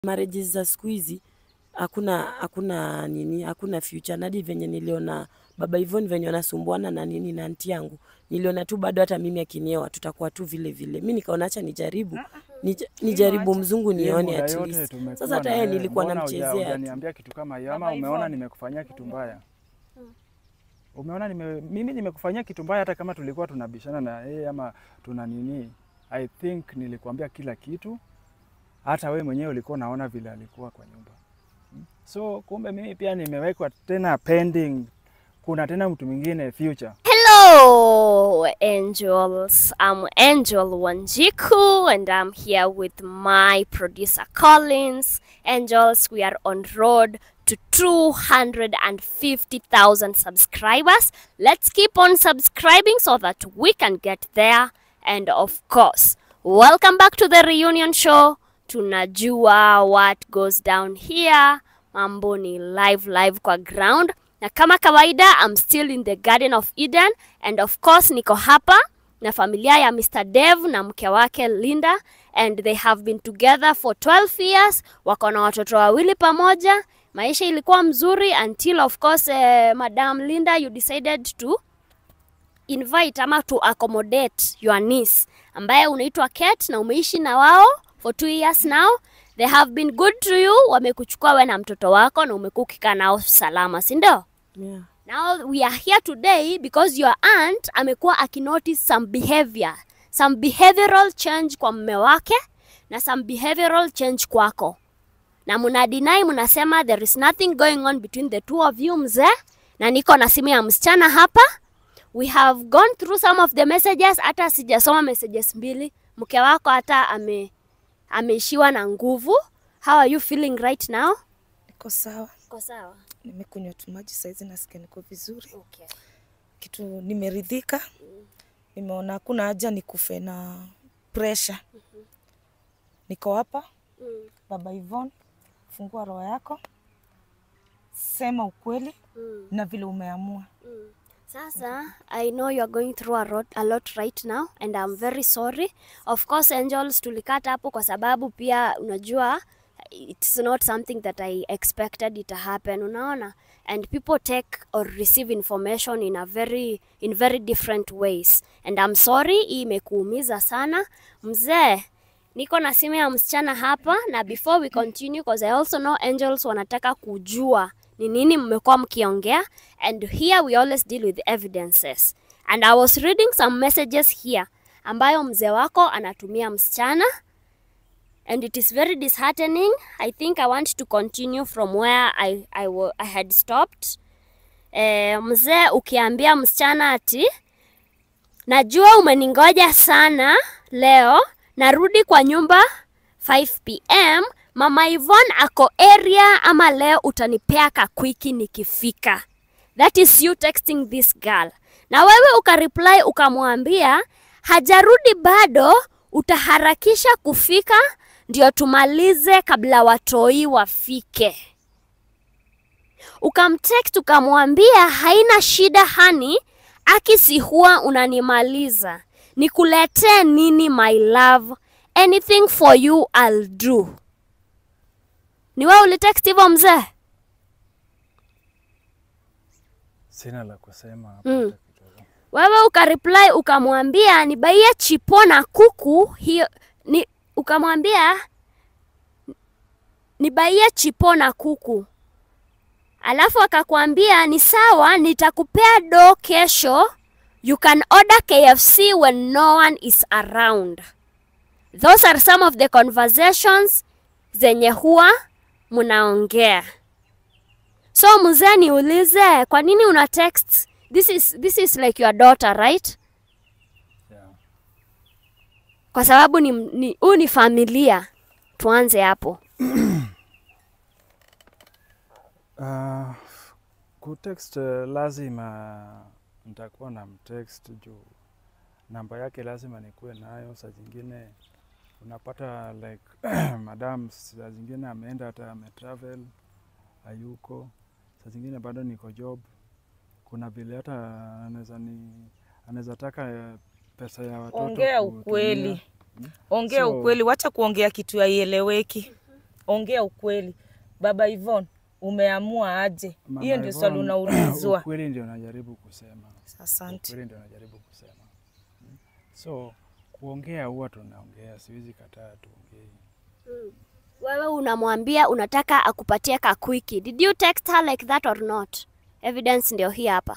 marriages za siku hizi hakuna hakuna nini hakuna future nadi venye niliona baba Yvonne venye wanasumbuana na nini na anti yangu niliona tu bado hata mimi akiniewa tutakuwa tu vile vile mi nikaona acha nijaribu nij, nijaribu mzungu Hii nione muda at yote least tumekuwa sasa hata na yeye wewe, nilikuwa mbona huja- namchezea tu hujaniambia kitu kama hiyo ama umeona nimekufanyia kitu mbaya umeona nime, mimi nimekufanyia kitu mbaya hata kama tulikuwa tunabishana na yeye ama tuna nini i think nilikuambia kila kitu hata wewe mwenyewe ulikuwa unaona vile alikuwa kwa nyumba Hmm. so kumbe mimi pia nimewekwa tena pending kuna tena mtu mwingine future Hello, angels. I'm Angel Wanjiku, and I'm here with my producer Collins. Angels, we are on road to 250,000 subscribers. Let's keep on subscribing so that we can get there. And of course, welcome back to the reunion show. Tunajua what goes down here. Mambo ni live live kwa ground na kama kawaida I'm still in the Garden of Eden and of course niko hapa na familia ya Mr. Dev na mke wake Linda and they have been together for 12 years, wako na watoto wawili pamoja. Maisha ilikuwa mzuri until of course eh, Madam Linda you decided to invite ama to accommodate your niece ambaye unaitwa Kate na umeishi na wao for two years now. They have been good to you, wamekuchukua we na mtoto wako na umekuwa ukikaa nao salama, si ndio? yeah. Now we are here today because your aunt amekuwa akinotice some behavior, some behavioral change kwa mume wake na some behavioral change kwako, na muna deny, mnasema there is nothing going on between the two of you mzee, na niko na simu ya msichana hapa. We have gone through some of the messages, hata sijasoma messages mbili. Mke wako hata ame ameishiwa na nguvu. How are you feeling right now? Niko sawa, Uko sawa? nimekunywa tu maji saizi, nasikia niko vizuri, Okay. kitu nimeridhika. Nimeona hakuna haja nikufe na pressure. Niko hapa, Mm. baba Yvonne, fungua roho yako, sema ukweli Mm. na vile umeamua. Sasa, I know you are going through a lot, a lot right now and I'm very sorry. Of course, Angels tulikata hapo kwa sababu pia unajua it's not something that I expected it to happen, unaona? And people take or receive information in a very in very different ways. And I'm sorry, hii imekuumiza sana. Mzee, niko na simu ya msichana hapa na before we continue because I also know Angels wanataka kujua ni nini mmekuwa mkiongea and here we always deal with evidences and I was reading some messages here ambayo mzee wako anatumia msichana and it is very disheartening I think I want to continue from where I, I, wa- I had stopped eh, mzee ukiambia msichana ati najua umeningoja sana leo narudi kwa nyumba 5 pm mama Yvonne ako area ama leo utanipea kakwiki nikifika that is you texting this girl na wewe ukareply ukamwambia hajarudi bado utaharakisha kufika ndio tumalize kabla watoi wafike ukamtext ukamwambia haina shida hani akisi huwa unanimaliza nikuletee nini my love anything for you I'll do ni wewe ulitext hivyo mzee sina la kusema hapo Mm. hata kidogo. wewe ukareply ukamwambia nibaie chipo na kuku hiyo ni ukamwambia nibaie chipo na kuku alafu akakwambia ni sawa nitakupea do kesho you can order kfc when no one is around those are some of the conversations zenye huwa mnaongea so mzee niulize kwa nini una text this is, this is like your daughter right Yeah. kwa sababu ni ni- huu ni familia tuanze hapo Uh, kutext uh, lazima nitakuwa na mtext juu namba yake lazima nikuwe nayo. Saa zingine unapata like madam, saa zingine ameenda hata ametravel hayuko, saa zingine bado niko job. Kuna vile hata anaweza ni anaweza taka eh, pesa ya watoto Ongea kutumia. ukweli, ongea So- ukweli, wacha kuongea kitu haieleweki. ongea ukweli. Baba Ivon, umeamua aje? Mama Hiyo ndio swali Yvonne, unaulizwa. Ukweli ndio najaribu kusema. Asante. Ukweli ndio najaribu kusema. Mm. So kuongea huwa tunaongea, siwezi kataa tuongee. Wewe unamwambia unataka akupatie ka quickie. Did you text her like that or not? Evidence ndio hii hapa.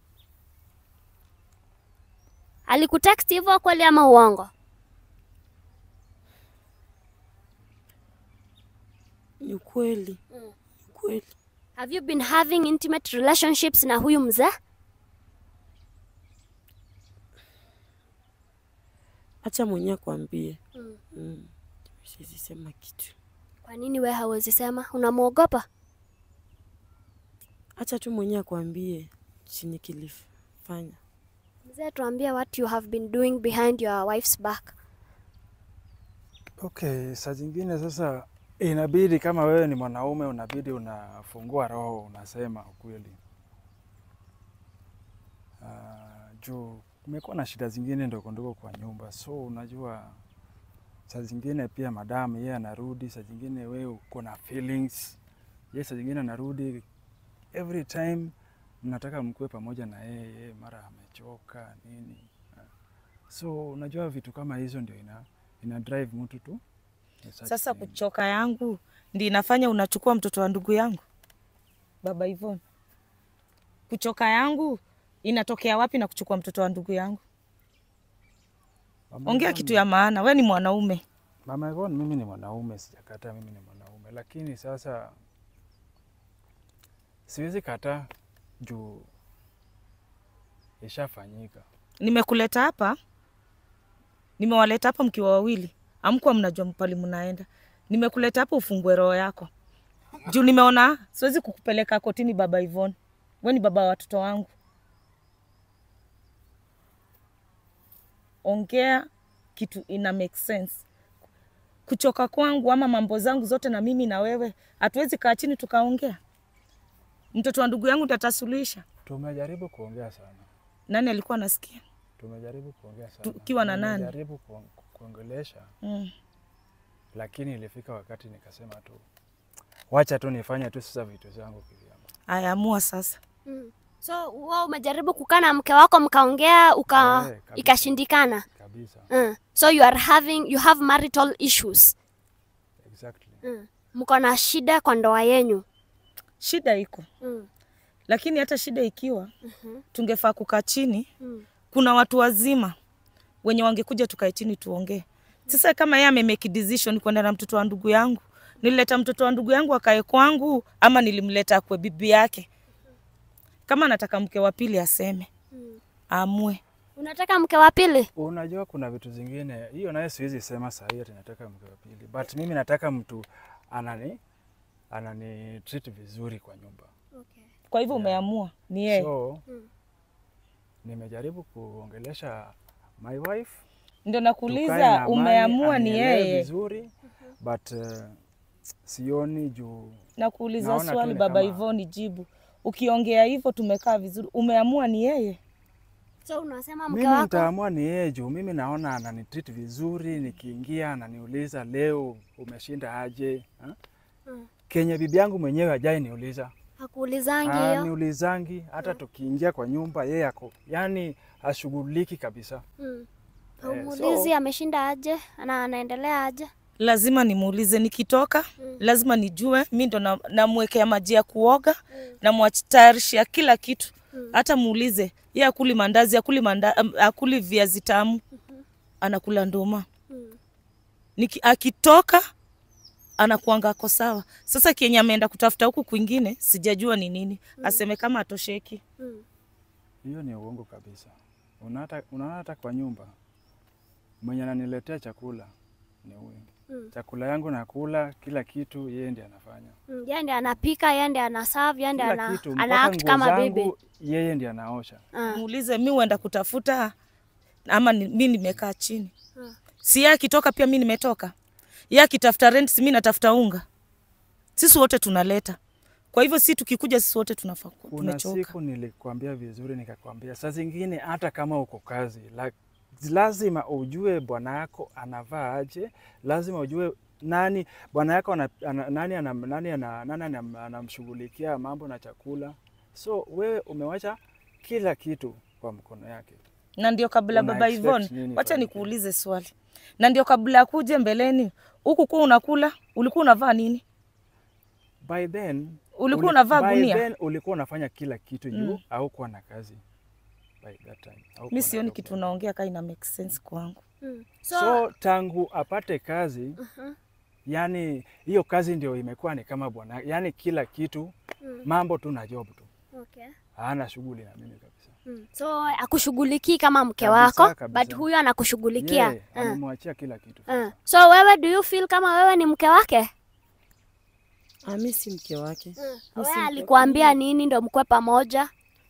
Alikutext hivyo kweli ama uongo? Ni ukweli, ni ukweli. Have you been having intimate relationships na huyu mzee? Acha mwenyewe akwambie. Mm. Siwezi sema kitu. Kwa nini we hawezi sema? Unamwogopa? Acha tu mwenyewe akwambie chenye kilifanya. Mzee, tuambie what you have been doing behind your wife's back. Okay, saa zingine sasa inabidi kama wewe ni mwanaume unabidi unafungua roho unasema ukweli. Uh, juu kumekuwa na shida zingine ndogo ndogo kwa nyumba, so unajua saa zingine pia madamu yeye anarudi, saa zingine wewe uko na feelings, yeye saa zingine anarudi, every time mnataka mkuwe pamoja na yeye, yeye mara amechoka nini. So unajua vitu kama hizo ndio ina, ina drive mtu tu such Sasa thing. kuchoka yangu ndi inafanya unachukua mtoto wa ndugu yangu baba Ivon. Kuchoka yangu inatokea wapi na kuchukua mtoto wa ndugu yangu? Mama Ongea Yvonne- kitu ya maana, we ni mwanaume. Mama Yvonne, mimi ni mwanaume, sijakataa mimi ni mwanaume, lakini sasa siwezi kataa juu ishafanyika. Nimekuleta hapa, nimewaleta hapa mkiwa wawili, amkuwa mnajua mpali mnaenda. Nimekuleta hapa ufungue roho yako juu nimeona siwezi kukupeleka kotini baba Ivon. We ni baba wa watoto wangu. Ongea kitu ina make sense. Kuchoka kwangu ama mambo zangu zote na mimi na wewe, hatuwezi kaa chini tukaongea. Mtoto wa ndugu yangu tatasuluhisha. Tumejaribu kuongea sana, Nani alikuwa anasikia? tumejaribu kuongea sana, Tukiwa na nani? Tumejaribu kuong- kuongelesha, Mm. lakini ilifika wakati nikasema tu wacha tu nifanye tu sasa vitu zangu kivyangu. Ayaamua sasa. Mm. So wewe umejaribu kukaa na mke wako mkaongea uka Eh, kabisa. ikashindikana. kabisa. Mm. So you are having you have marital issues. Exactly. Mm. Mko na shida kwa ndoa yenyu. Shida iko, Mm. lakini hata shida ikiwa tungefaa kukaa chini. Mm. Kuna watu wazima wenye wangekuja tukae chini tuongee. Sasa kama yeye amemake decision kwenda na mtoto wa ndugu yangu, nilileta mtoto wa ndugu yangu akae kwangu ama nilimleta kwa bibi yake? Kama anataka mke wa pili aseme, aamue. Unataka mke wa pili? Unajua kuna vitu zingine, hiyo naye siwezi sema saa hii ati nataka mke wa pili, but mimi nataka mtu anani anani treat vizuri kwa nyumba. Okay. Kwa hivyo umeamua ni yeye. So nimejaribu kuongelesha my wife, Ndio tukae na nakuuliza, amani, umeamua ni anielewe yeye. vizuri but uh, sioni juu Nakuuliza Naona tu swali ni baba kama- Ivoni, jibu. Ukiongea hivyo tumekaa vizuri, umeamua ni yeye. So unasema mke mimi wako nitaamua ni yeye juu mimi naona ananitreat vizuri, nikiingia ananiuliza leo umeshinda aje ha? Mm. Kenye bibi yangu mwenyewe hajai niuliza hakuulizangi hiyo? niulizangi hata tukiingia kwa nyumba yeye ako yani hashughuliki kabisa. Mm. Eh, Haumuulizi so- ameshinda aje na anaendelea aje? Lazima nimuulize nikitoka, lazima nijue. Mi ndo na- namwekea maji ya kuoga, namwatayarishia kila kitu. Hata muulize ye akuli mandazi, akuli, manda, am- akuli viazi tamu, anakula nduma. Niki, akitoka anakuanga ako sawa. Sasa kienye ameenda kutafuta huku kwingine sijajua ni nini, aseme kama atosheki. Hiyo ni uongo kabisa. Unaona unaona hata kwa nyumba mwenye ananiletea chakula ni huyu. Chakula yangu nakula, kila kitu yeye ndiye anafanya. Mm, Yeye ndiye anapika, yeye ndiye anaserve, yeye ndiye Kila ana, kitu ana mpaka act nguo kama zangu bibi. yeye ndiye anaosha. Ah. muulize mi huenda kutafuta ama ni, mi nimekaa chini Hmm. si ye akitoka pia mi nimetoka ye akitafuta rent si mi natafuta unga sisi wote tunaleta kwa hivyo si tukikuja sisi wote tunafaa ku- Kuna tumechoka siku nilikwambia vizuri, nikakwambia saa zingine hata kama uko kazi la, lazima ujue bwana yako anavaa aje, lazima ujue nani bwana yako ana, ana, nani anam- nani ana- nani anam- anamshughulikia mambo na chakula, so wewe umewacha kila kitu kwa mkono yake. na ndio kabla Una baba expect Ivon, nini wacha ifanyike? nikuulize swali, na ndio kabla ya kuje mbeleni huku kuwa unakula, ulikuwa unavaa nini? By then Ulikuwa unavaa by gunia? then ulikuwa unafanya kila kitu juu Mm. au kuwa na kazi by that time. haukuwa Mi na sioni job. kitu unaongea kaa ina make sense kwangu. Mm. So, So, tangu apate kazi yani hiyo kazi ndio imekuwa ni kama bwana, yani kila kitu Mm. mambo tu na job tu, okay. hana shughuli na mimi kabisa. Mm. So akushughulikii kama mke Kabisa, wako kabisa. but huyu anakushughulikia. Yeye amemwachia kila kitu. Uh. So wewe do you feel kama wewe ni mke wake? Ah, mi si mke wake. Mi Wewe si mke- alikuambia nini ndo mkwe pamoja?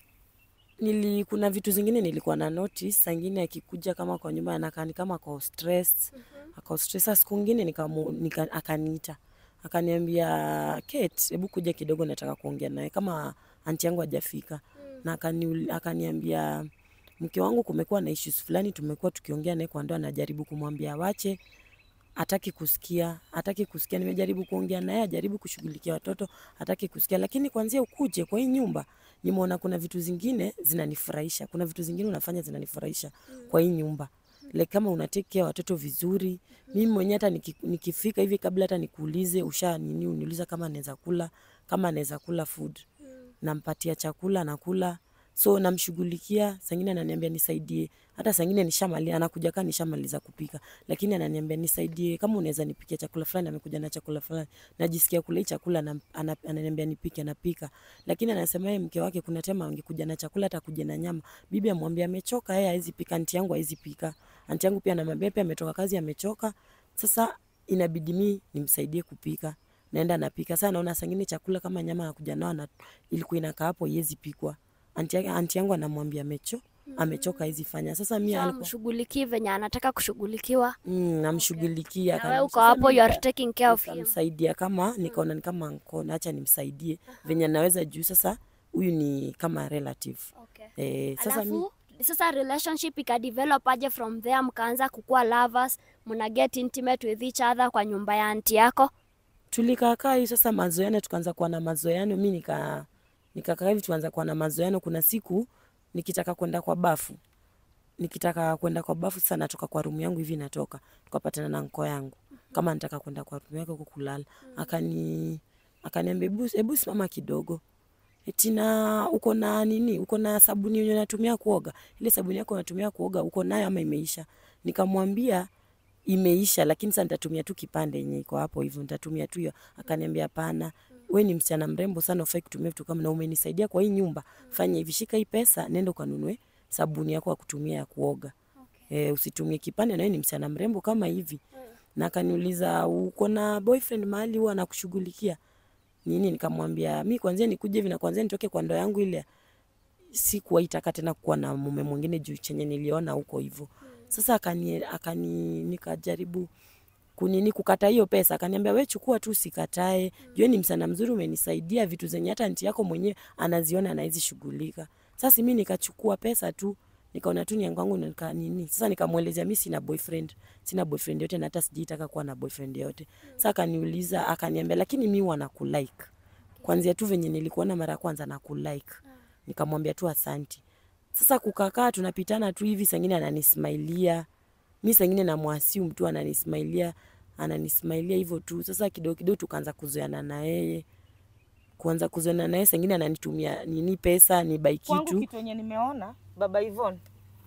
nili kuna vitu zingine nilikuwa na notice saa ingine akikuja kama kwa nyumba anakaa ni kama ako stress ako stress Sasa siku ingine nikamu, nika, akaniita akaniambia Kate hebu kuja kidogo nataka kuongea naye kama anti yangu hajafika na akani, akaniambia mke wangu kumekuwa na issues fulani tumekuwa tukiongea naye kwa ndoa najaribu kumwambia wache hataki kusikia, hataki kusikia. Nimejaribu kuongea naye, ajaribu kushughulikia watoto, hataki kusikia. Lakini kwanzia ukuje kwa hii nyumba, nimeona kuna vitu zingine zinanifurahisha, kuna vitu zingine unafanya zinanifurahisha kwa hii nyumba like kama una take care watoto vizuri. Mimi mwenyewe hata niki, nikifika hivi kabla hata nikuulize usha nini, uniuliza kama anaweza kula, kama anaweza kula food, nampatia chakula nakula so namshughulikia. Sangine ananiambia nisaidie, hata sangine nishamaliza, anakuja kaa nishamaliza kupika, lakini ananiambia nisaidie, kama unaweza nipikia chakula fulani. Amekuja na chakula fulani, najisikia kula hii chakula, na, ana, ananiambia nipike, napika. Lakini anasema yeye mke wake kuna tema angekuja na chakula, hata kuja na nyama, bibi amwambia amechoka, yeye hawezi pika, anti yangu hawezi pika. Anti yangu pia anamwambia pia ametoka kazi, amechoka. Sasa inabidi mi nimsaidie kupika naenda napika. Sasa naona sangine chakula kama nyama anakuja nao na ilikuwa inakaa hapo iwezi pikwa. Anti, yake- anti yangu anamwambia amecho amechoka hizi fanya. Sasa mi So alikuwa amshughulikii venye anataka kushughulikia. mm, namshughulikia Na wewe akani- uko sasa hapo mi you are nika- taking care of him. nikamsaidia kama nikaona ni kama nkona, acha nimsaidie venye naweza juu sasa huyu ni kama relative Okay. eh, sasa mi, Alafu sasa relationship ikadevelop aje from there, mkaanza kukuwa lovers, mna get intimate with each other kwa nyumba ya anti yako. tulikaakaa hivi sasa mazoeano, tukaanza kuwa na mazoeano. Mi nika nikakaa hivi tukaanza kuwa na mazoeano. Kuna siku nikitaka kwenda kwa bafu, nikitaka kwenda kwa bafu sasa, natoka kwa rumu yangu hivi, natoka tukapatana na nko yangu kama nataka kwenda kwa rumu yake huko kulala, akani akaniambia hebu hebu simama kidogo eti na uko na nini, uko na sabuni yenye unatumia kuoga? Ile sabuni yako unatumia kuoga uko nayo ama imeisha? Nikamwambia imeisha, lakini sasa nitatumia tu kipande yenye iko hapo hivyo, nitatumia tu hiyo. Akaniambia hapana, we ni msichana mrembo sana, ufai kutumia vitu kama na umenisaidia kwa hii nyumba, fanya hivi, shika hii pesa, nenda ukanunue sabuni yako ya kutumia ya kuoga. E, usitumie kipande, na wewe ni msichana mrembo kama hivi. Na akaniuliza uko na boyfriend mahali huwa anakushughulikia nini? Nikamwambia mi kwanzia nikuje hivi na kwanzia nitoke kwa ndoa yangu ile sikuwaitaka tena kuwa na mume mwingine juu chenye niliona huko hivyo. Sasa akani, akani nikajaribu kunini kukata hiyo pesa, akaniambia we chukua tu, usikatae. Jue ni msana mzuri, umenisaidia vitu zenye hata nti yako mwenyewe anaziona anawezi shughulika. Sasa mi nikachukua pesa tu nikaona tu ni yangu yangu nika nini. Sasa nikamwelezea mi sina boyfriend, sina boyfriend yote na hata sijaitaka kuwa na boyfriend yote. Sasa akaniuliza akaniambia, lakini mi huwa nakulike kwanzia tu venye nilikuona mara ya kwanza na kulike. Nikamwambia tu asanti. Sasa kukakaa tunapitana tu hivi, sangine ananismailia mi sangine namwasiu mtu ananismailia ananismailia hivyo tu. Sasa kidogo kidogo tukaanza kuzoeana na yeye, kuanza kuzoeana na yeye, sangine ananitumia nini pesa ni bai Kwangu kitu kitu yenye nimeona baba Ivon,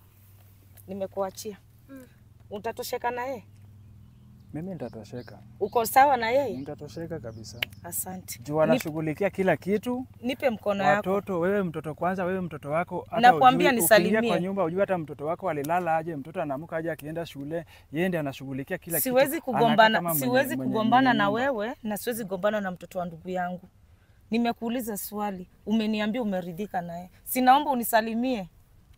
nimekuachia utatosheka na yeye, Mimi nitatosheka, uko sawa na yeye? nitatosheka kabisa Asante. juu anashughulikia kila kitu. Nipe mkono yako. Watoto, wewe mtoto kwanza, wewe mtoto wako hata Nakwambia ujui- nisalimie. ukiingia kwa nyumba ujue hata mtoto wako alilala aje, mtoto anaamka aje, akienda shule, yeye ndiye anashughulikia kila Siwezi kitu. Anakaa kugombana, kama mwenye- siwezi mwenye- kugombana mwenye na nyumba. wewe na siwezi kugombana na mtoto wa ndugu yangu. Nimekuuliza swali, umeniambia umeridhika naye, sinaomba unisalimie,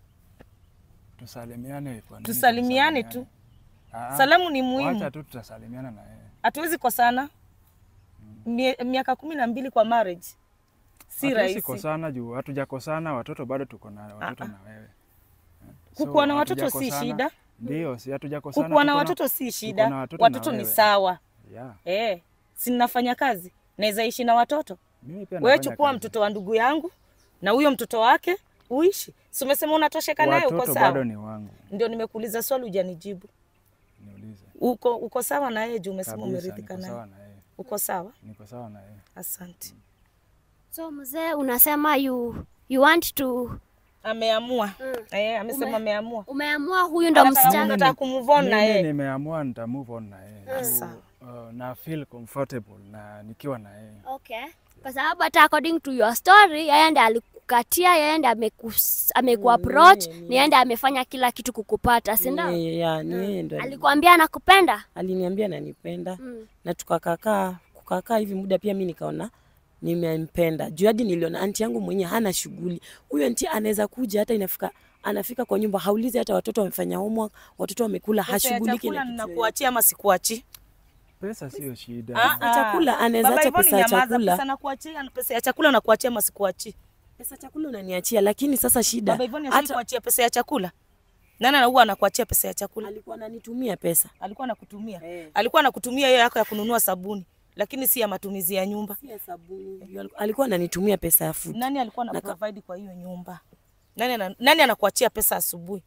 Tusalimiane kwa nini? tusalimiane tu. tusalimiane? Ah, Salamu ni Wacha muhimu, tu tutasalimiana na yeye. hatuwezi kosana. Mie- Miaka kumi na mbili kwa marriage si Hatuwezi rahisi. kosana juu hatujakosana, watoto bado tuko na watoto na wewe. Kukuwa na watoto si hatujakosana. shida, Ndio, si hatujakosana. kukuwa na tuko watoto si tuko shida, na watoto na watoto ni wewe. sawa. Yeah. Eh, si ninafanya kazi, naweza ishi na watoto. Mimi pia Wewe nafanya chukua kazi. mtoto wa ndugu yangu na huyo mtoto wake uishi. Si umesema unatosheka naye, uko Watoto sawa? bado ni wangu. Ndio nimekuuliza swali hujanijibu. Niulize. Uko uko sawa na yeye juu umesema Kabisa, umeridhika niko naye. sawa na yeye. Uko sawa? Niko sawa na yeye. Asante. So mzee, unasema you you want to Ameamua. Mm. Eh, amesema Ume- ameamua. umeamua huyu ndo Anataka msichana. unataka kumove on na Mimi yeye. nimeamua nita move on na yeye. Juu, Sawa. uh, na feel comfortable na nikiwa na yeye. Okay. Kwa sababu hata according to your story, yeye ndiye alikukatia, yeye ndiye amekus- amekuapproach, Mm, ni yeye ndiye amefanya kila kitu kukupata, si Ni ndio? yeye, ya, ni yeye ndo ali- Alikwambia anakupenda? aliniambia nanipenda Mm. na tukakakaa kukakaa hivi muda pia mi nikaona nimempenda juu hadi niliona anti yangu mwenye hana shughuli huyo anti anaweza kuja hata inafika anafika kwa nyumba haulizi hata watoto wamefanya homework watoto wamekula Pesa ya hashughuliki chakula na kitu yoyote. ninakuachia ama sikuachii? Pesa sio shida. Ah, ah. chakula, anaweza Baba acha Ivoni pesa ya nyamaza, chakula. Pesa nakuachia, pesa ya chakula nakuachia ama sikuachii? pesa chakula unaniachia lakini sasa shida Baba Ivoni hata asikuachia pesa ya chakula. Nani ana- huwa anakuachia pesa ya chakula? alikuwa ananitumia pesa Alikuwa anakutumia. Eh. Alikuwa anakutumia hiyo yako ya kununua sabuni, lakini si ya matumizi ya nyumba. si ya sabuni alikuwa ananitumia pesa ya food Nani alikuwa na Naka- provide kwa hiyo nyumba? Nani ana, nani anakuachia pesa asubuhi?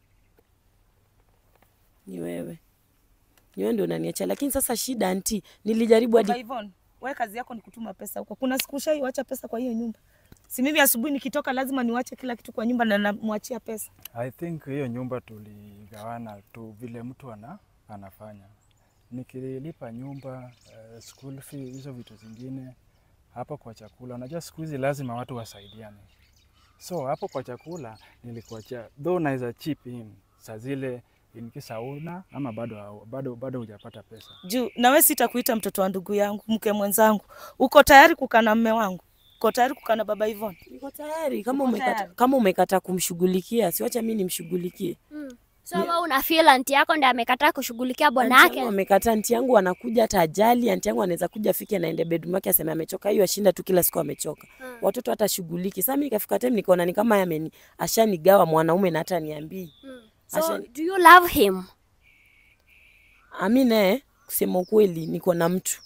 ni wewe ni wewe ndio unaniachia lakini sasa shida anti nilijaribu hadi Baba Ivoni, wewe kazi yako ni kutuma pesa huko. Kuna siku ushaiwacha pesa kwa hiyo nyumba? Si mimi asubuhi nikitoka lazima niwache kila kitu kwa nyumba na namwachia pesa. I think hiyo nyumba tuligawana tu vile mtu ana, anafanya. Nikilipa nyumba, uh, school fee, hizo vitu zingine hapo kwa chakula. Unajua siku hizi lazima watu wasaidiane. So hapo kwa chakula nilikuachia, though naweza chip in saa zile in case hauna ama bado hau- bado bado hujapata pesa. Juu na wewe sitakuita mtoto wa ndugu yangu, mke mwenzangu. Uko tayari kukaa na mme wangu? Uko tayari kukaa na baba Ivoni? niko tayari kama Uko umekata tayari? kama umekata kumshughulikia siwacha mimi nimshughulikie Mm. So wewe una feel anti yako ndiye amekataa kushughulikia bwana Anti yake? yangu amekata, anti yangu anakuja hata ajali, anti yangu anaweza kuja afike anaende bedroom yake aseme amechoka, hiyo ashinda tu kila siku amechoka. Watoto hata shughuliki. Sasa mimi ikafika time nikaona ni kama yameni ashanigawa mwanaume na hata niambii. So Asha- do you love him? Ami naye kusema ukweli niko na mtu.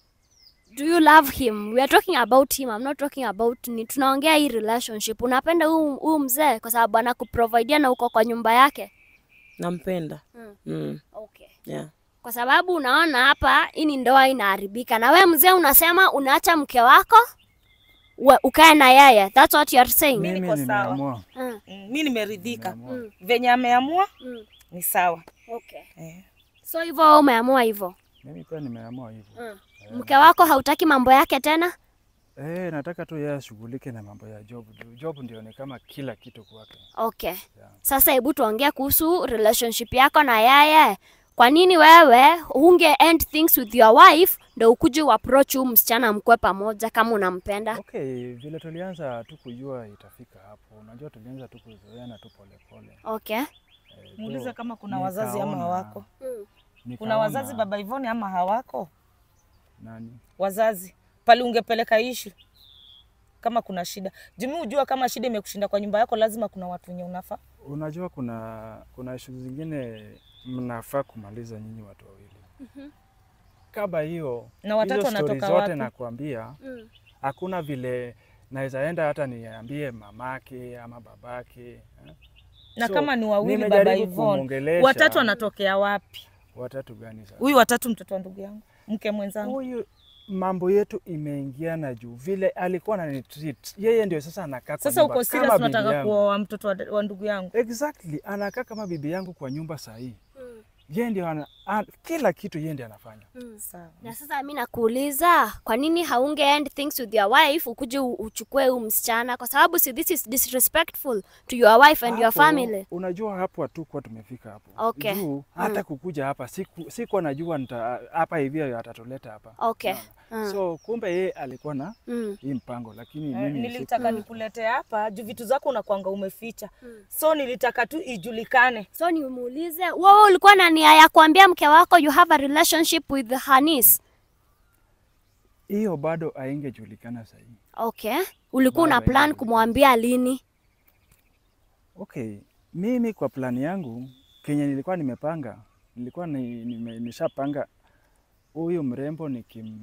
Do you love him? We are talking about him. I'm not talking about ni tunaongea hii relationship. Unapenda huyu huyu mzee kwa sababu anakuprovidea na uko kwa nyumba yake? Nampenda. Mm. Mm. Okay. Yeah. Kwa sababu unaona hapa hii ni ndoa inaharibika, na we mzee unasema unaacha mke wako we- ukae na yeye. That's what you are saying. Mimi Mimi niko sawa. nimeamua. Mm. Mm, mi nimeridhika Nimeamua. venye ameamua Mm. ni sawa Okay. eh. So hivyo wewe umeamua hivyo. Mimi pia nimeamua hivyo. Mm. Mke wako hautaki mambo yake tena? Eh, nataka tu yeye ashughulike na mambo ya job. Juu Job ndio ni kama kila kitu kwake. Okay. Yeah. Sasa hebu tuongee kuhusu relationship yako na yeye. Kwa nini wewe unge end things with your wife ndo ukuje uapproach huyu msichana mkwe pamoja kama unampenda? Okay, vile tulianza tu kujua itafika hapo. Unajua tulianza tu kuzoeana tu polepole. Okay. Eh, muulize though, kama kuna wazazi ama nikaona- hawako Mm. kuna nikaona- wazazi baba Ivoni ama hawako nani? wazazi pale ungepeleka ishu kama kuna shida jumi ujua kama shida imekushinda kwa nyumba yako lazima kuna watu wenye unafaa Unajua kuna kuna ishu zingine mnafaa kumaliza nyinyi watu wawili. Kama hiyo Na watatu hizo story wanatoka zote wapi? nakwambia, Mm. hakuna vile naweza enda hata niambie mamake ama babake eh? na So, kama ni wawili baba nimejaribu Ivoni kumwongelesha. watatu wanatokea wapi Watatu gani sasa? huyu watatu mtoto wa ndugu yangu mke mwenzangu Huyu mambo yetu imeingiana juu vile alikuwa ananitreat yeye ndio sasa anakaa kwa sasa nyumba uko serious kama bibi unataka yangu. kuoa mtoto wa, wa ndugu yangu Exactly, anakaa kama bibi yangu kwa nyumba sahii. Yeye ndio ana, an, kila kitu yeye ndio anafanya. sawa Na sasa mi nakuuliza, kwa nini haunge end things with your wife ukuje u- uchukue huyu msichana? Kwa sababu si this is disrespectful to your wife and your Hapo, family. Unajua hapo hatukuwa tumefika hapo. Okay. Juu hata kukuja hapa siku sikuwa najua nita hapa hivi atatuleta hapa. Okay. Unaona? So kumbe yeye alikuwa na Mm. hii mpango lakini Eh, mimi siku- nilitaka nikulete hapa juu vitu zako unakwanga umeficha so nilitaka tu ijulikane So nimuulize, wewe ulikuwa na nia ya kuambia mke wako you have a relationship with Hanis? hiyo bado haingejulikana sahii. Okay. Ulikuwa una Bado plan haijajulikana. kumwambia lini? Okay, mimi kwa plani yangu kenye nilikuwa nimepanga, nilikuwa ni, nime, nishapanga huyu mrembo nikim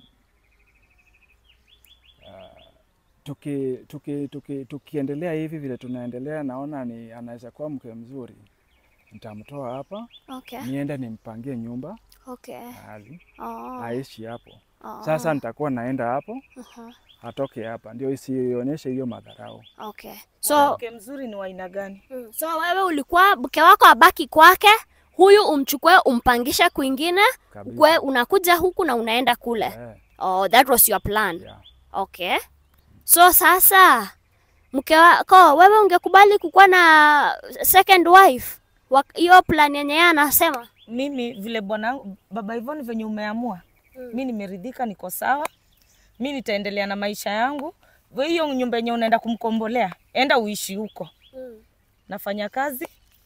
uh, tuki, tuki, tuki, tukiendelea hivi vile tunaendelea, naona ni anaweza kuwa mke mzuri, nitamtoa hapa Okay. niende nimpangie nyumba Okay. mahali Oh. aishi hapo. Oh. Sasa nitakuwa naenda hapo, Uh-huh. atoke hapa, ndio isionyeshe hiyo madharau. Okay. So Mke mzuri ni wa aina gani? Mm, So wewe ulikuwa mke wako abaki kwake, huyu umchukue umpangishe kwingine, Kabisa. ukwe unakuja huku na unaenda kule. Eh, Oh, that was your plan. yeah. Okay. So sasa mke wako wewe ungekubali kukuwa na second wife? Wa- Hiyo plan yenye yeye anasema. Mimi vile bwana baba Ivon venye umeamua, mi nimeridhika, niko sawa, mi nitaendelea na maisha yangu. Wewe Hiyo nyumba yenye unaenda kumkombolea, enda uishi huko, nafanya kazi,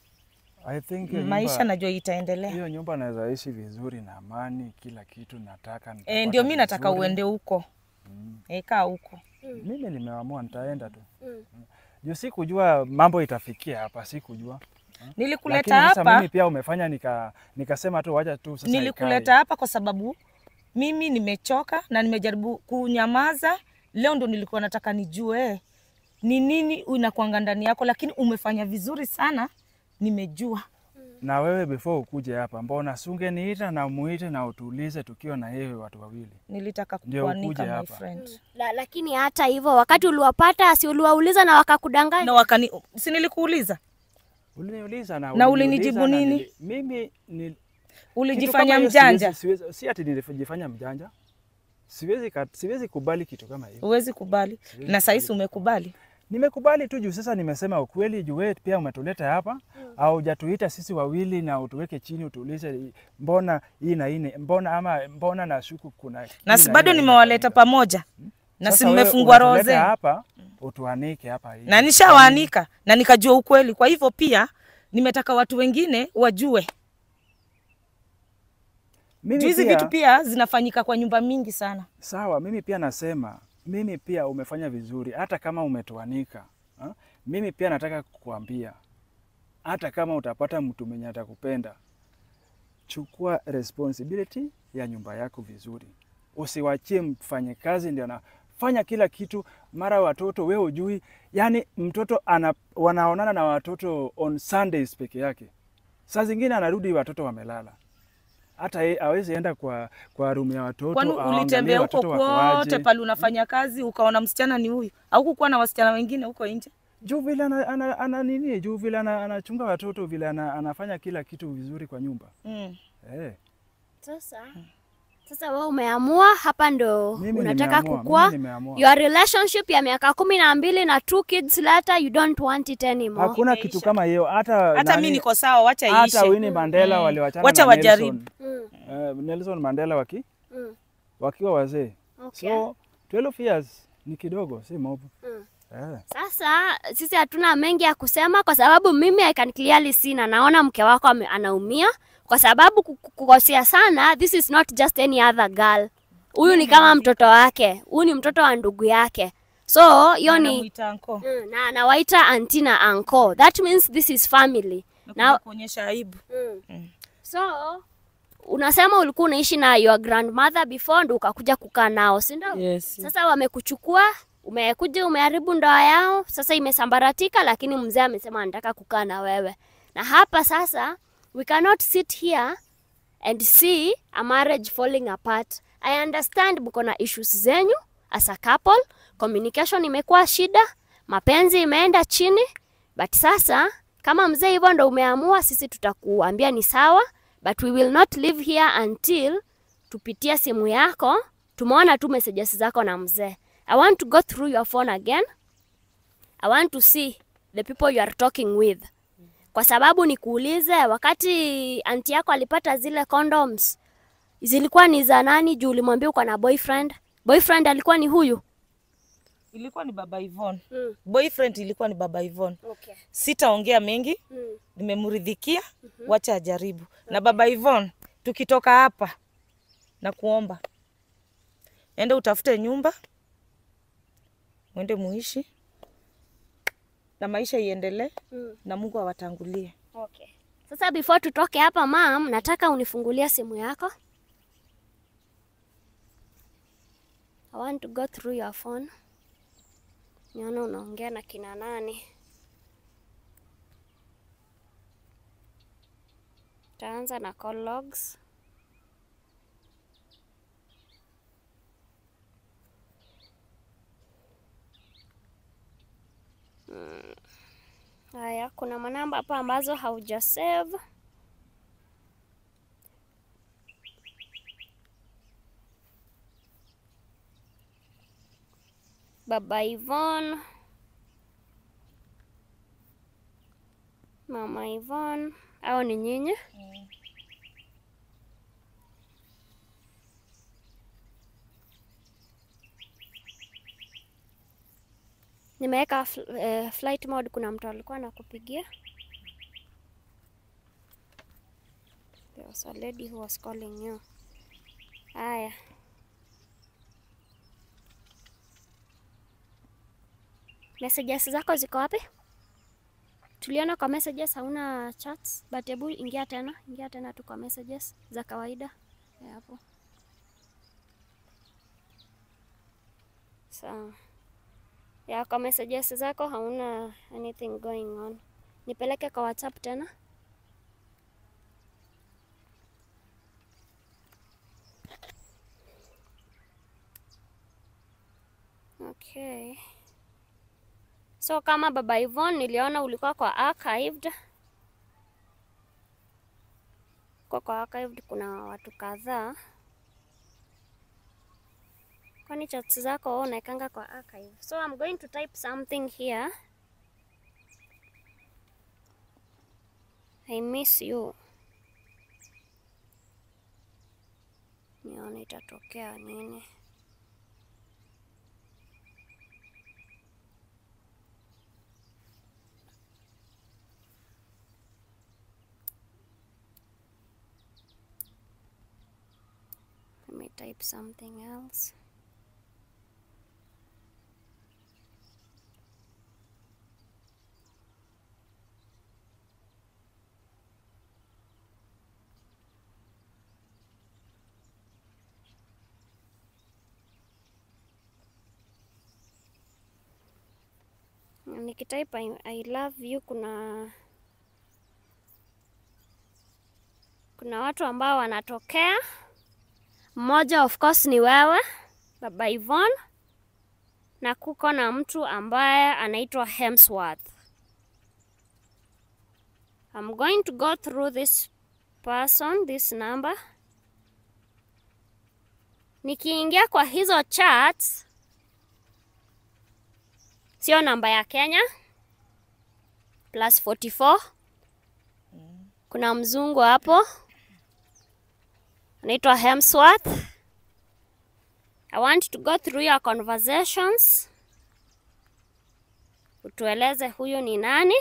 I think hiyo maisha nyumba, najua itaendelea. hiyo nyumba naweza ishi vizuri na amani, kila kitu nataka. E, nitapata ndio mi nataka vizuri. uende huko, e, kaa huko. Mimi nimeamua nitaenda tu juu sikujua mambo itafikia hapa, sikujua Nilikuleta Lakini sasa hapa mimi pia umefanya nika nikasema tu wacha tu sasa nilikuleta ikae. hapa kwa sababu mimi nimechoka na nimejaribu kunyamaza. Leo ndo nilikuwa nataka nijue ni nini inakwanga ndani yako, lakini umefanya vizuri sana, nimejua. Na wewe before ukuje hapa, mbona sungeniita na muite na utulize tukiwa na yeye watu wawili? Nilitaka Ndio kukuanika ukuje my hapa. friend. La, lakini hata hivyo wakati uliwapata si uliwauliza na wakakudanganya? Na wakani, si nilikuuliza, Uliniuliza na, Na uliniuliza ulinijibu na nini? nili- mimi ni kitu ulijifanya kama hiyo mjanja. Siwezi, siwezi, si ati nilijifanya mjanja. Siwezi, ka- siwezi kubali kitu kama hiyo. Huwezi kubali, na saisi umekubali. Nimekubali tu juu sasa nimesema ukweli, juu wewe pia umetuleta hapa au hujatuita sisi wawili na utuweke chini utuulize mbona hii na hii ni- mbona ama mbona nashuku kuna hii Na si hii bado hii nimewaleta inafanyika. pamoja, na si Sasa wewe nimefungua roho unatuleta zenu hapa utuanike hapa hivi. na nishawaanika na nikajua ukweli. Kwa hivyo pia nimetaka watu wengine wajue Mimi juu hizi pia- vitu pia zinafanyika kwa nyumba mingi sana. Sawa, mimi pia nasema, mimi pia umefanya vizuri, hata kama umetuanika ha? Mimi pia nataka kukuambia, hata kama utapata mtu mwenye atakupenda, chukua responsibility ya nyumba yako vizuri, usiwachie mfanyakazi ndio anafanya kila kitu, mara watoto wewe ujui. Yani mtoto ana, wanaonana na watoto on Sundays peke yake, saa zingine anarudi watoto wamelala hata yeye hawezi enda kwa, kwa rumu ya watoto Kwani aangalie ulitembea huko watoto wako kwote aje. pale unafanya kazi ukaona msichana ni huyu, au kukuwa na wasichana wengine huko nje? juu vile ana, ana, ana nini juu vile ana, anachunga watoto vile ana, anafanya kila kitu vizuri kwa nyumba Mm. eh. Sasa sasa wewe umeamua hapa ndo Mimi unataka nimeamua, kukua mimi nimeamua. your relationship ya miaka kumi na mbili na two kids later you don't want it anymore. Hakuna Imeisha. kitu kama hiyo hata Hata nani- mi niko sawa, wacha hata iishe. Winnie Mandela Mm. waliwachana Wacha na wajaribu. Nelson, Mm, eh, Nelson Mandela waki, mm, wakiwa wazee okay. so 12 years ni kidogo, si mob Mm. eh. Sasa sisi hatuna mengi ya kusema kwa sababu mimi I can clearly see na naona mke wako ame- anaumia kwa sababu ku- ku- kukosea sana, this is not just any other girl. Huyu ni kama mtoto wake, huyu ni mtoto wa ndugu yake, so hiyo ni Anamuita anko. Mm, na anawaita auntie na uncle. That means this is family. Nakuja Na kuonyesha aibu. mm. So unasema ulikuwa unaishi na your grandmother before ndo ukakuja kukaa nao, si ndio? Yes. Sasa wamekuchukua, umekuja umeharibu ndoa yao, sasa imesambaratika, lakini mzee amesema anataka kukaa na wewe. Na hapa sasa we cannot sit here and see a marriage falling apart. I understand mko na issues zenyu as a couple, communication imekuwa shida, mapenzi imeenda chini, but sasa kama mzee hivyo ndo umeamua, sisi tutakuambia ni sawa, but we will not live here until tupitie simu yako, tumeona tu messages zako na mzee. I want to go through your phone again. I want to see the people you are talking with kwa sababu nikuulize, wakati anti yako alipata zile condoms zilikuwa ni za nani? Juu ulimwambia uko na boyfriend. Boyfriend alikuwa ni huyu. Ilikuwa ni baba Ivon. Mm. Boyfriend ilikuwa ni baba Ivon. Okay. Sitaongea mengi, Mm. nimemridhikia, wacha ajaribu. Na baba Ivon, tukitoka hapa na kuomba ende utafute nyumba, mwende muishi na maisha iendelee, Mm. na Mungu awatangulie. Okay. Sasa before tutoke hapa mam, nataka unifungulie simu yako. I want to go through your phone. Nione unaongea na kina nani. Taanza na call logs. Mm. Haya, kuna manamba hapa ambazo hauja save. Baba Yvonne, Mama Yvonne, au ni nyinyi? Nimeweka fl eh, flight mode. Kuna mtu alikuwa anakupigia. There was a lady who was calling you. Haya. Messages zako ziko wapi? Tuliona kwa messages hauna chats, but hebu ingia tena, ingia tena tu kwa messages za kawaida Ya hapo. Sawa. Ya kwa messages zako hauna anything going on. Nipeleke kwa WhatsApp tena. Okay. So kama Baba Yvonne niliona ulikuwa kwa archived. Kwa kwa archived kuna watu kadhaa. Kwani chats zako wewe unaekanga kwa archive. So I'm going to type something here. I miss you. Nione itatokea nini. Let me type something else. Nikitype I, I love you kuna kuna watu ambao wanatokea. Mmoja of course ni wewe Baba Yvonne, na kuko na mtu ambaye anaitwa Hemsworth. I'm going to go through this person, this number. Nikiingia kwa hizo chats, sio namba ya Kenya plus 44. Kuna mzungu hapo anaitwa Hemsworth. I want to go through your conversations, utueleze huyu ni nani.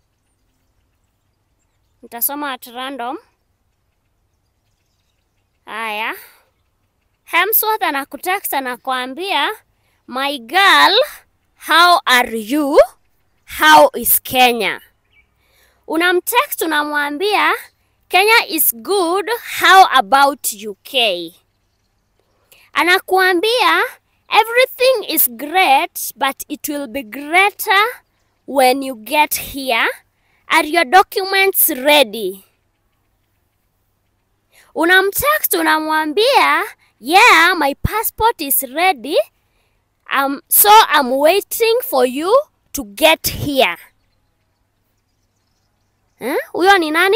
Nitasoma at random. Haya, Hemsworth anakutext anakuambia, my girl, how are you? How is Kenya? Unamtext unamwambia Kenya is good, how about UK? Anakuambia everything is great but it will be greater when you get here. Are your documents ready? Unamtext unamwambia yeah, my passport is ready. Um, so I'm waiting for you to get here. Eh, Huyo ni nani?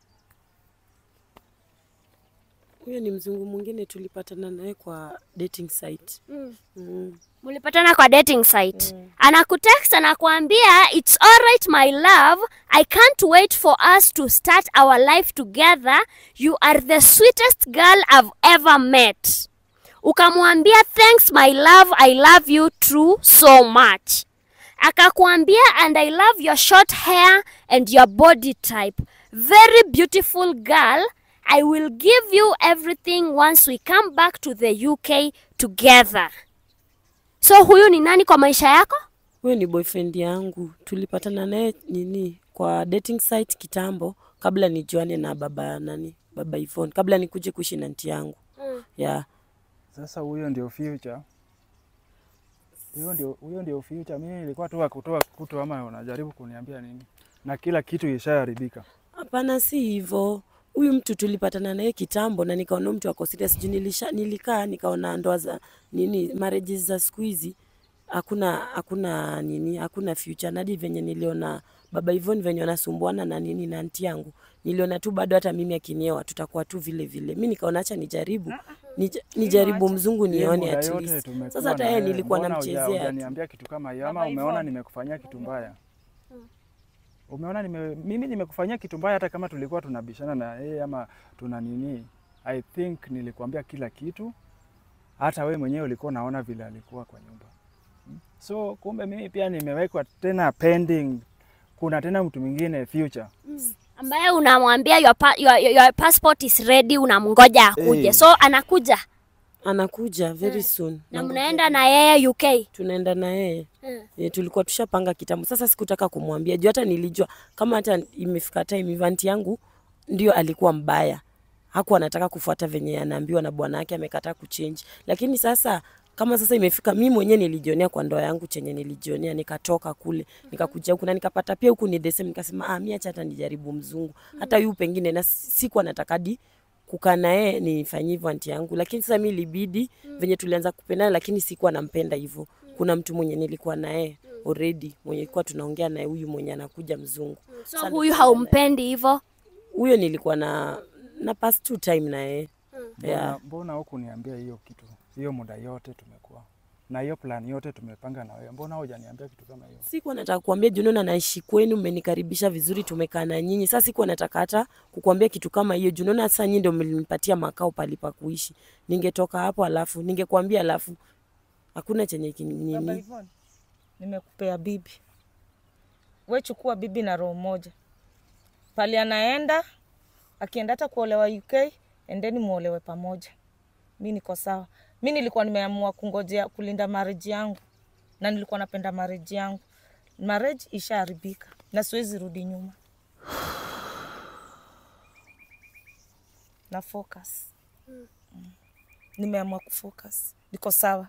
Huyo ni mzungu mwingine tulipatana naye kwa dating site. Mm. Mm. Mulipatana kwa dating site. Anakutext anakuambia it's alright my love. I can't wait for us to start our life together. You are the sweetest girl I've ever met. Ukamwambia thanks my love. I love you too so much. Akakuambia and I love your short hair and your body type. Very beautiful girl. I will give you everything once we come back to the UK together. So huyu ni nani kwa maisha yako? Huyo ni boyfriend yangu, tulipatana naye nini kwa dating site kitambo, kabla nijuane na baba nani, baba Yvonne, kabla nikuje kuishi na nti yangu Mm. yeah. Sasa huyo ndio future. Huyo ndio huyo ndio future. Mimi nilikuwa tu wa kutoa kutu ama unajaribu kuniambia nini? Na kila kitu ishaharibika. Hapana, si hivyo. Huyu mtu tulipatana naye kitambo na nikaona huyu mtu ako serious juu nilisha nilikaa nikaona ndoa za nini marriages za siku hizi hakuna hakuna nini hakuna future. Na hadi venye niliona baba Ivon venye wanasumbuana na nini na anti yangu, niliona tu bado hata mimi akinioa tutakuwa tu vile vile. Mi nikaona acha nijaribu nij, nijaribu mzungu Hii nione muda at yote least. tumekuwa Sasa hata na yeye wewe, nilikuwa mbona huja- namchezea tu. hujaniambia kitu kama hiyo ama Baba umeona Yvonne. nimekufanyia kitu mbaya? Umeona nime, mimi nimekufanyia kitu mbaya hata kama tulikuwa tunabishana na yeye ama tuna nini? I think nilikwambia kila kitu, hata we mwenyewe ulikuwa unaona vile alikuwa kwa nyumba. Hmm? So kumbe mimi pia nimewekwa tena pending, kuna tena mtu mwingine future. ambaye unamwambia your, pa, your, your, your passport is ready, unamngoja akuje. Eh. So anakuja Anakuja very soon. na mnaenda na yeye UK. tunaenda na yeye Mm. e, tulikuwa tushapanga kitambo. Sasa sikutaka kumwambia juu hata nilijua kama hata imefika time hivi aunti yangu ndio alikuwa mbaya, hakuwa anataka kufuata venye anaambiwa na bwana yake, amekataa kuchange. Lakini sasa kama sasa imefika, mi mwenyewe nilijionea kwa ndoa yangu chenye nilijionea, nikatoka kule nikakuja huku na nikapata pia huku ni the same, nikasema ah, mi acha hata nijaribu mzungu hata yu pengine, na sikuwa nataka di kukaa na yeye nifanyie hivyo anti yangu, lakini sasa mi ilibidi venye tulianza kupendana, lakini sikuwa nampenda hivyo. Kuna mtu mwenye nilikuwa naye already mwenye ilikuwa tunaongea naye, huyu mwenye anakuja mzungu. So Sasa huyu haumpendi hivyo. Huyo nilikuwa na na pass two time na yeye Mbona, yeah. mbona hukuniambia hiyo kitu hiyo muda yote tumekuwa na hiyo plan yote tumepanga na wewe, mbona hujaniambia kitu kama hiyo? Sikuwa nataka kuambia juu naona naishi kwenu, mmenikaribisha vizuri, tumekaa na nyinyi. Sasa sikuwa nataka hata kukuambia kitu kama hiyo juu naona sasa nyinyi ndio mlinipatia makao pali pa kuishi. Ningetoka hapo alafu ningekuambia alafu hakuna chenye Baba kinini. Yvonne, nimekupea bibi, we chukua bibi na roho moja. Pali anaenda akienda hata kuolewa UK, endeni muolewe pamoja. Mi niko sawa. Mi nilikuwa nimeamua kungojea kulinda marriage yangu, na nilikuwa napenda marriage yangu. Marriage ishaharibika na siwezi rudi nyuma, na focus. Mm. Nimeamua kufocus, niko sawa.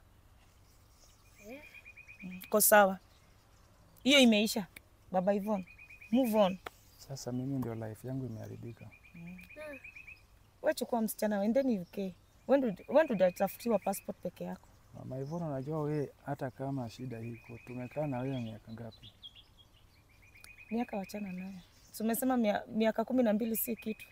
Niko sawa, hiyo imeisha. Baba Yvonne, move on. Sasa mimi ndio life yangu imeharibika. We chukua msichana wendeni UK, wende utatafutiwa passport peke yako. Mama Ivona, unajua we, hata kama shida iko, tumekaa na wewe miaka ngapi? Miaka wachana nayo, si umesema mia, miaka kumi na mbili si kitu,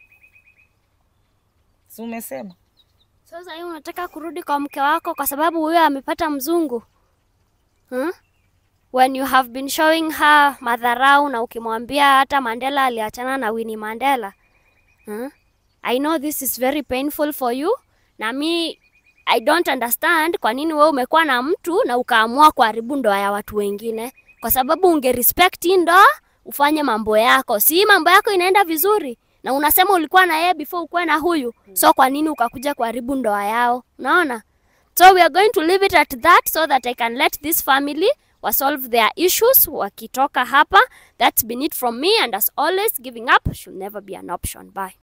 si umesema? Sasa hii unataka kurudi kwa mke wako kwa sababu huyo amepata mzungu hmm? When you have been showing her madharau na ukimwambia hata Mandela aliachana na Winnie Mandela hmm? I know this is very painful for you na mi I don't understand kwa nini wewe umekuwa na mtu na ukaamua kuharibu ndoa ya watu wengine, kwa sababu unge respect hii ndoa ufanye mambo yako. Si mambo yako inaenda vizuri na unasema ulikuwa na yeye before ukuwe na huyu, so kwa nini ukakuja kuharibu ndoa yao? Unaona? So we are going to leave it at that so that I can let this family wasolve their issues wakitoka hapa. That's been it from me and as always giving up should never be an option. Bye.